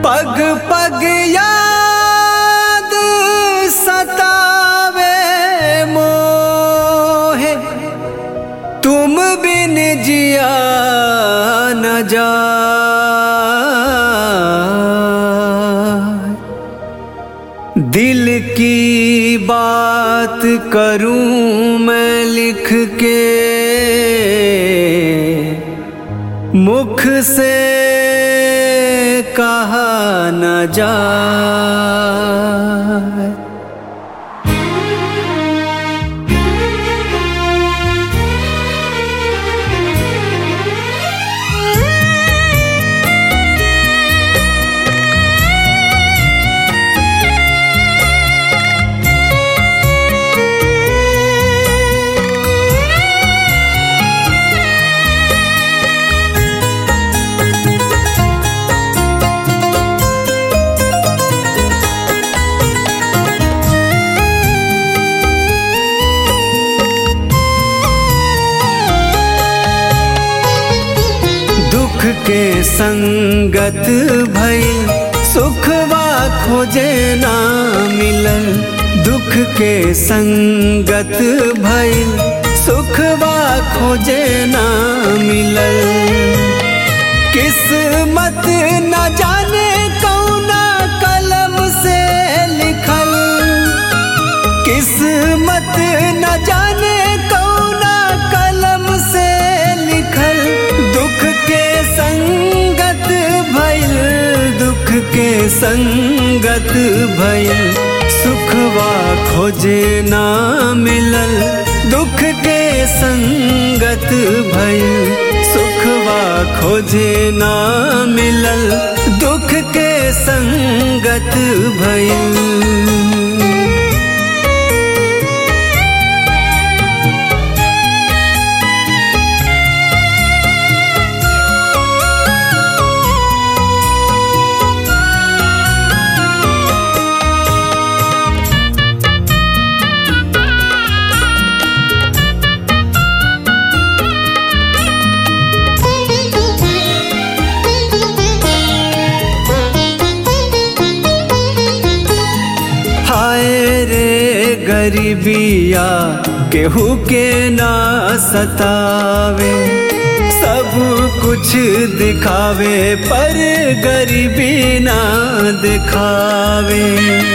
पग पग याद सतावे मोहे तुम बिन जिया न जा दिल की बात करूं मैं लिख के मुख से कहा न जाए दुख के संगत भई सुखवा खोजे ना मिलल दुख के संगत भई सुखवा खोजे ना मिलल किस्मत न जाने कौना कलम से लिखल किस्मत न जाने कौना कलम से लिखल दुख के संगत भइल दुख के संगत भइल सुखवा खोजे ना मिलल दुख के संगत भइल सुखवा खोजे ना मिलल दुख के संगत भइल हाय रे गरीबिया केहू के ना सतावे सब कुछ दिखावे पर गरीबी ना दिखावे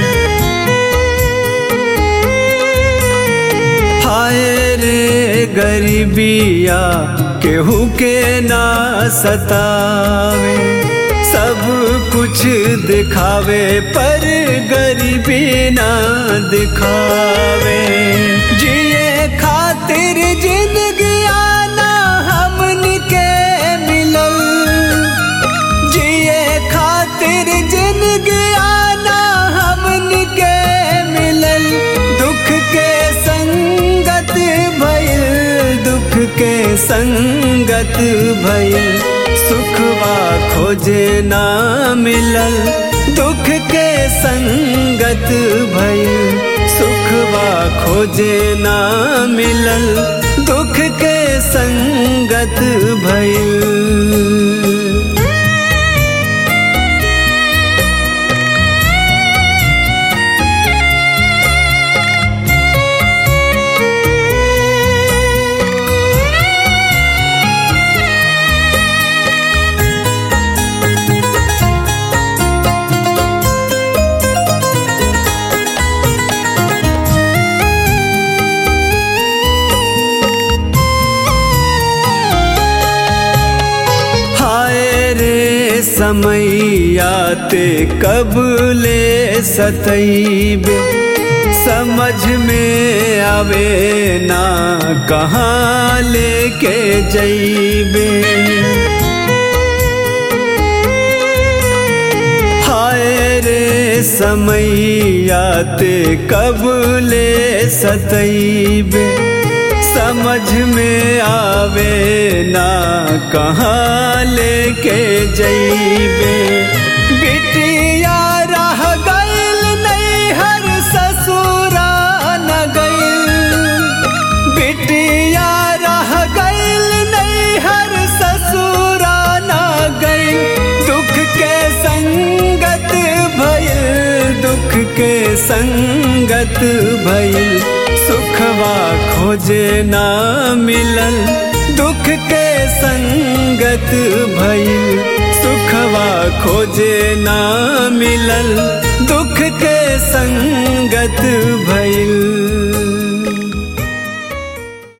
हाय रे गरीबिया केहू के ना सतावे सब कुछ दिखावे पर गरीबी ना दिखावे जिए खातिर जिंदगी आना हमन के मिलल जिए खातिर जिंदगी आना हमन के मिलल दुख के संगत भइल दुख के संगत भइल सुखवा खोजे ना मिलल दुख के संगत भइल सुखवा खोजे ना मिलल दुख के संगत भइल हाय रे समैयाते कब ले सतैबे समझ में आवे ना कहाँ लेके जैबे हाय रे समैयाते कब ले सतैबे समझ में आवे ना कहाँ लेके जैबे बिटिया रह गइल नहीं हर ससुरा न गइल बिटिया रह गइल नहीं हर ससुरा न गइल दुख के संग संगत भइल सुखवा खोजे ना मिलल दुख के संगत भइल सुखवा खोजे ना मिलल दुख के संगत भइल